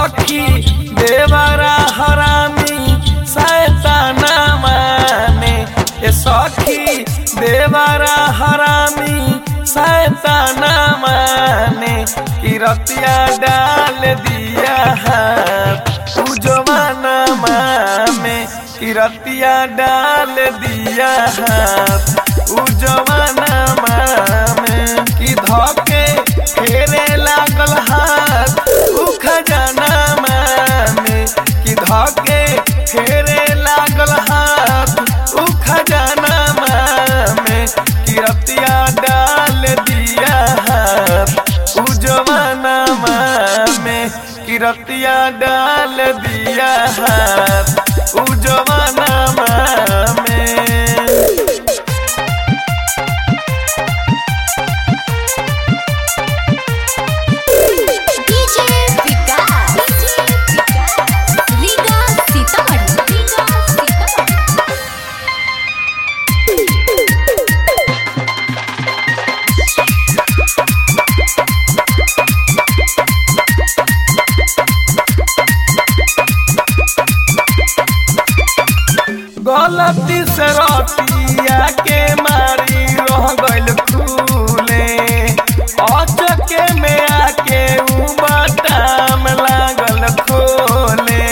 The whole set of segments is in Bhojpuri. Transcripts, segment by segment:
सखी देवरा हरामी सैताना माने ए सखी देवरा हरामी सैताना माने कि रतिया डाल दिया हाथ उ जवाना मामे कि रतिया डाल दिया हाथ उ जवाना मामे कि धके फेरे लागल हाथ उ खजाना मामे कि धके फेरे लागल हाथ उ खजाना मामे कि रतिया डाल दिया हाथ उ जवाना मामे कि रतिया डाल दिया हाथ उ जवाना मामे डीजे विकास रीगा सीतामढ़ी रीगा सीतामढ़ी गलती से रतिया के मारी रह गइल खूले अचके में आके उ बटाम लागल खोले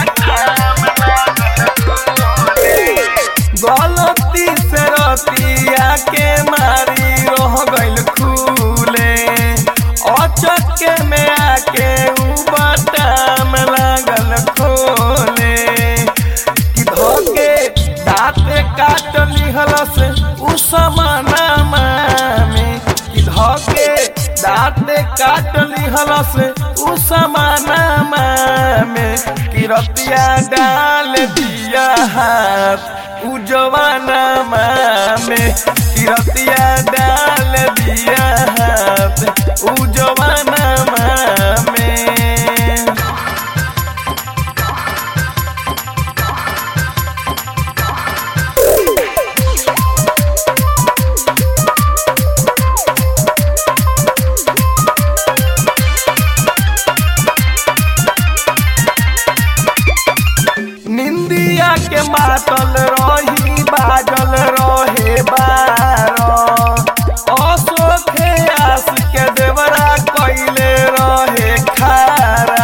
गलती से रतिया के मारी रह गइल खूले अचके में आके उ बटाम लागल खोले कि धोके दाँते काट लिहलस उ समाना में कि धोके दाँते काट लिहलस उ समाना में कि रतिया डाल दिया हाथ उ जवाना में कि रतिया डाल दिया हाथ उ जवाना में निंदिया के मातल रही बाजल रहे बारो अशोखे आस के देवरा कैले रहे खारा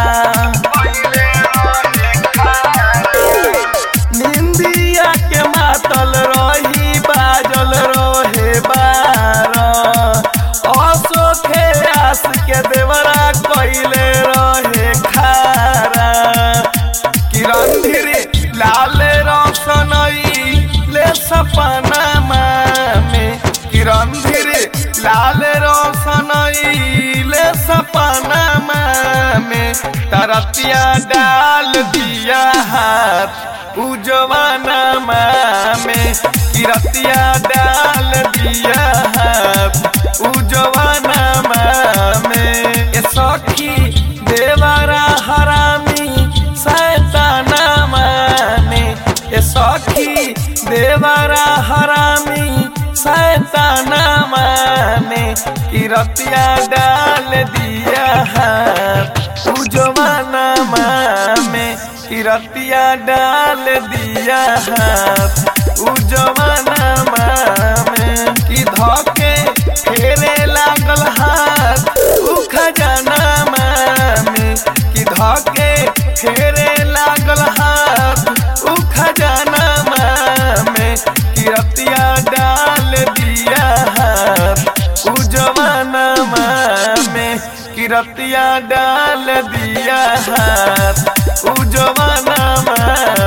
निंदिया के मातल रही बाजल रहे बारो अशोखे आस के देवरा कैले रहे खारा किरण धीरे लाल रोशनई ले सपना में किरण धीरे लाल रोशनई ले सपना में तरतिया डाल दिया हाथ उ जवाना में किरतिया डाल दिया हाथ उ जवाना में ए सखी देवरा हरामी सैताना माने ए सखी देवरा हरामी सैताना माने कि रतिया डाल दिया हाथ उ जवाना में कि रतिया डाल दिया हाथ उ जवाना में कि धके फेरे लागल हाथ उ खजाना में कि धके फेरे लागल हाथ उ खजाना में कि रतिया डाल दिया हाथ उ जवाना में कि रतिया डाल दिया हाथ उ जवाना